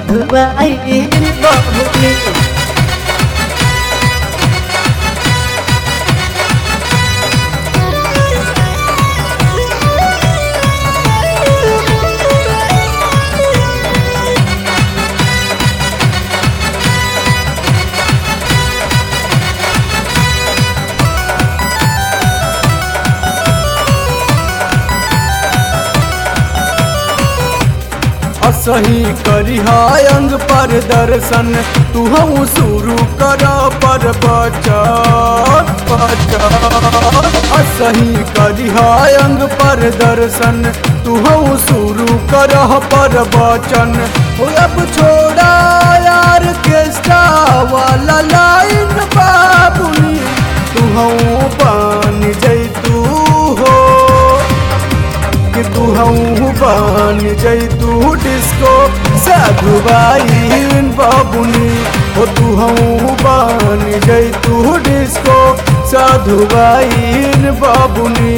साधुआइन बबुनी असही करी अंग पर दर्शन तू हम शुरू कर पर बचत बचत असही करी अंग पर दर्शन तू हम शुरू कर पर बचन हो अब छोड़ा यार केस्टा वाला लाइन बाबुनी तू हम बन जैतू हो कि तू हूँ बन जैतू डिस्को साधुबाइन बाबुनी ओ तू हूँ बन जैतू डिस्को साधुबाइन बाबुनी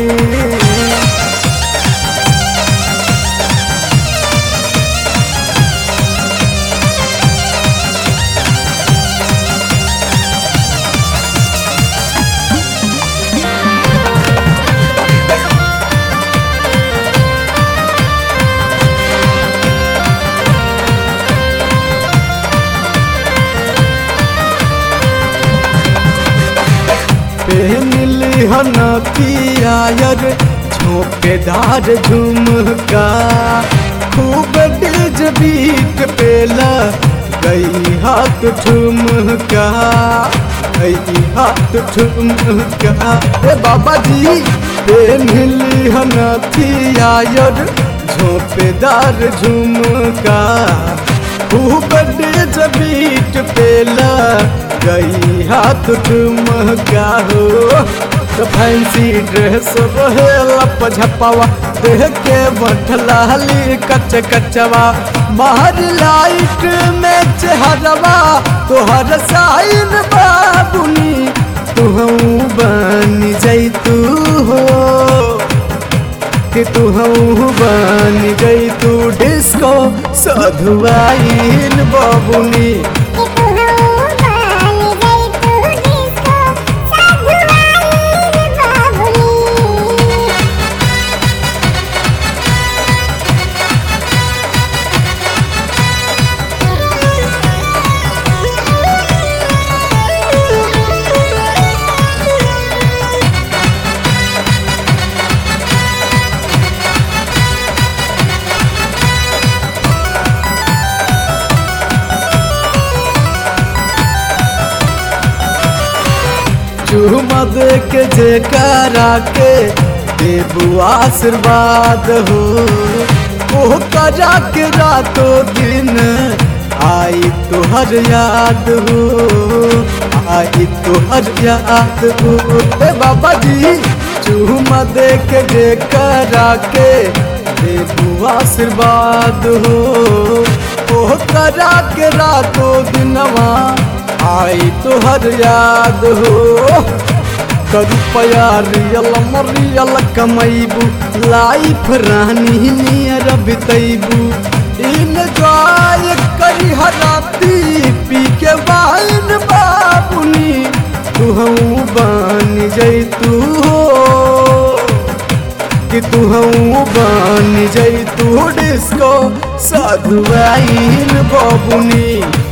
पहनली हनकियायर झोंकेदार झुमका खूब डिज बीट पेला गई हाथ ठुमका गई हाथ ठुमका ए बाबा जी पहनली हनकियायर झोंपेदार झुमका खूब डिज बीट पेला गई हाथ ठुमका हो तो फैंसी ड्रेस रहेला पझपावा देह के बठलाली कच कचवा बाहर लाइट में चेहरवा तोहर साइन बाबुनी तू बन जैतू हो कि तू बन जैतू डिस्को सधुआइन बाबुनी चूमा दे के जेकरा के देबू आशीर्वाद हो ओह करा के रातों दिन आई तोहर याद हो आई तोहर याद हो ए बाबा जी चूमा दे के जेकरा के देबू आशीर्वाद हो ओह करा के रातों दिनवा आई तोहर याद हो रुपया रियल मरियल कमैबू लाइफ रानी नियर बितैबू इन्जॉय करी हराती पी के वाइन बाबुनी तू बन जैतू हो कि तू बन जैतू डिस्को साधुआइन बाबुनी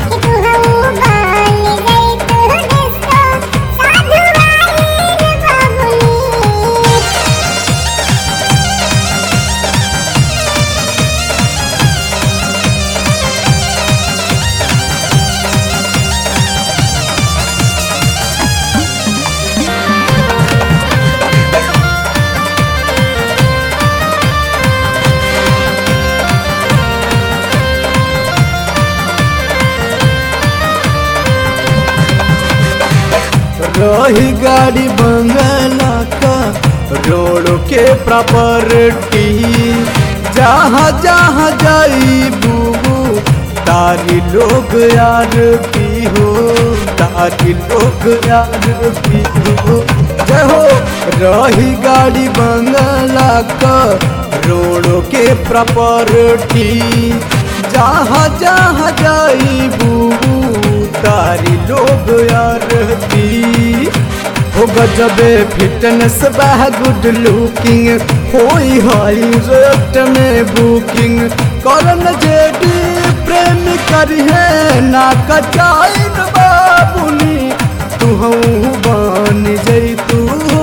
रही गाड़ी बंगला का रोड के प्रॉपर्टी जहाँ जहाँ जाई बूबू तारी लोग यार की हो तारी लोग यार की हो जय हो रही गाड़ी बंगला का रोड के प्रॉपर्टी जहाँ जहाँ जाइबू तारी लोग यारती हो गजबे फिटनेस बा गुड लुकिंग होई हाई रेट में बुकिंग करन जेडी प्रेम करिहे ना कचाइन बाबुनी तू हूँ बन जैतू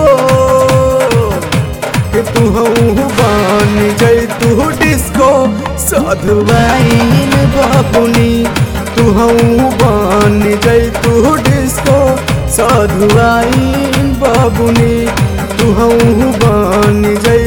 कि तू हूँ बन जैतू डिस्को साधुवाइन बाबुनी तू हूँ बन जैतू डिस्को साधुवाइन बाबुनी तू हूँ बन जै